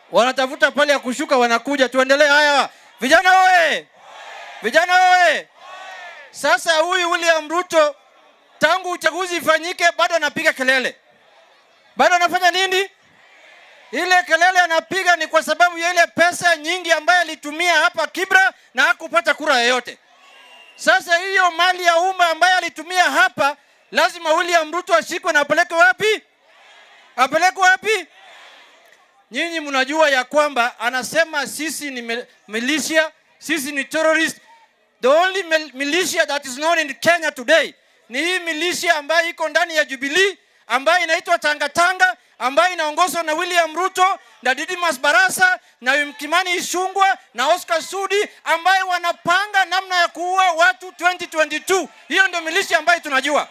wanatafuta pale ya kushuka, wanakuja. Tuendelee. Haya, vijana oye! Vijana oye! Sasa huyu William Ruto tangu uchaguzi ifanyike bado anapiga kelele, bado anafanya nini? Ile kelele anapiga ni kwa sababu ya ile pesa nyingi ambayo alitumia hapa Kibra na hakupata kura yoyote. Sasa hiyo mali ya umma ambayo alitumia hapa, lazima William Ruto ashikwe na apelekwe wapi? Apelekwe wapi? Nyinyi mnajua ya kwamba anasema sisi ni mil- militia, sisi ni terrorist. The only mil- militia that is known in Kenya today ni hii militia ambayo iko ndani ya Jubilee ambayo inaitwa Tanga Tanga ambayo inaongozwa na William Ruto na Didmas Barasa na Kimani Ichung'wah na Oscar Sudi ambayo wanapanga namna ya kuua watu 2022. Hiyo ndio militia ambayo tunajua.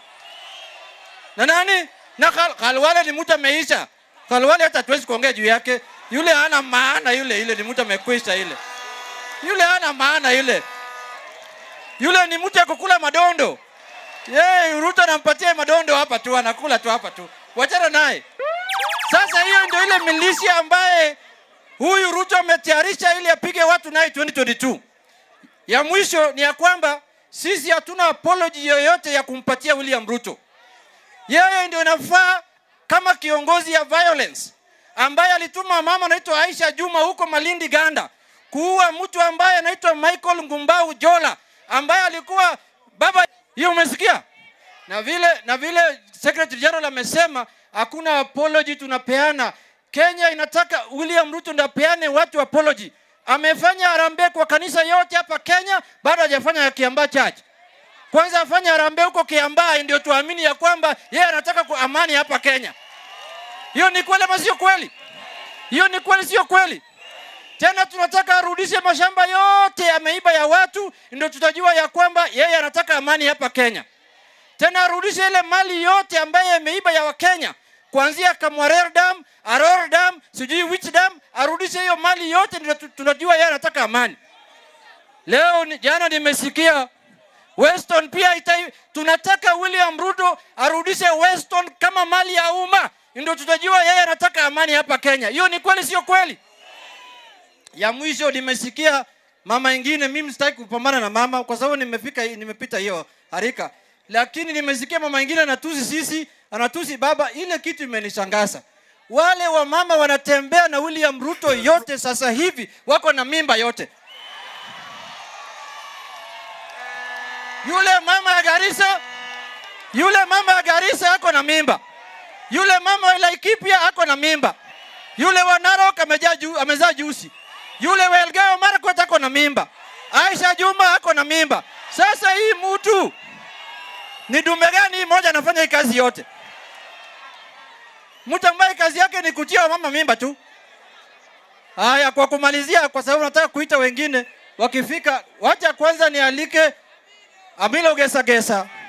Na nani? Na Khal- Khalwale ni mtu ameisha. Khalwale hata hatuwezi kuongea juu yake. Yule hana maana yule, ile ni mtu amekwisha ile. Yule hana maana yule. Yule ni mtu ya kukula madondo. Yeye Ruto anampatia madondo hapa tu, anakula tu hapa tu. Wachana naye. Sasa hiyo ndio ile milisia ambaye huyu Ruto ametayarisha ili apige watu naye 2022. Ya mwisho ni ya kwamba sisi hatuna apology yoyote ya kumpatia William Ruto. Yeye ndio inafaa kama kiongozi ya violence ambaye alituma mama anaitwa Aisha Juma huko Malindi Ganda kuua mtu ambaye anaitwa Michael Ngumbau Jola ambaye alikuwa baba. Hiyo umesikia? Na vile na vile Secretary General amesema hakuna apology tunapeana. Kenya inataka William Ruto ndio apeane watu apology. Amefanya harambee kwa kanisa yote hapa Kenya, bado hajafanya ya Kiambaa Church. Kwanza afanye harambee huko Kiambaa ndio tuamini ya kwamba yeye anataka kwa amani hapa Kenya. Hiyo ni kweli ama sio kweli? Hiyo ni kweli sio kweli? Tena tunataka arudishe mashamba yote ameiba ya watu, ndio tutajua ya kwamba yeye anataka amani hapa Kenya. Tena arudishe ile mali yote ambaye ameiba ya Wakenya, kuanzia Kamwarer Dam, Aror Dam, sijui which dam, arudishe hiyo mali yote, ndio tu- tunajua yeye anataka amani. Leo ni, jana nimesikia Weston pia ita, tunataka William Ruto arudishe Weston kama mali ya umma, ndio tutajua yeye anataka amani hapa Kenya. Hiyo ni kweli, sio kweli? Ya mwisho nimesikia mama ingine, mimi sitaki kupambana na mama kwa sababu nimefika, nimepita hiyo harika, lakini nimesikia mama ingine anatusi sisi, anatusi baba. Ile kitu imenishangaza. Wale wa mama wanatembea na William Ruto yote sasa hivi wako na mimba yote. Yule mama ya Garissa, yule mama ya Garissa ako na mimba. Yule mama wa Laikipia ako na mimba. Yule wa Narok amejaa ju, amezaa jusi. Yule wa Elgeyo Marakwet ako na mimba. Aisha Juma ako na mimba. Sasa hii mtu ni dume gani hii moja anafanya hii kazi yote? Mtu ambaye kazi yake ni kutia mama mimba tu. Haya, kwa kumalizia, kwa sababu nataka kuita wengine wakifika, wacha kwanza nialike Amilo Gesa Gesa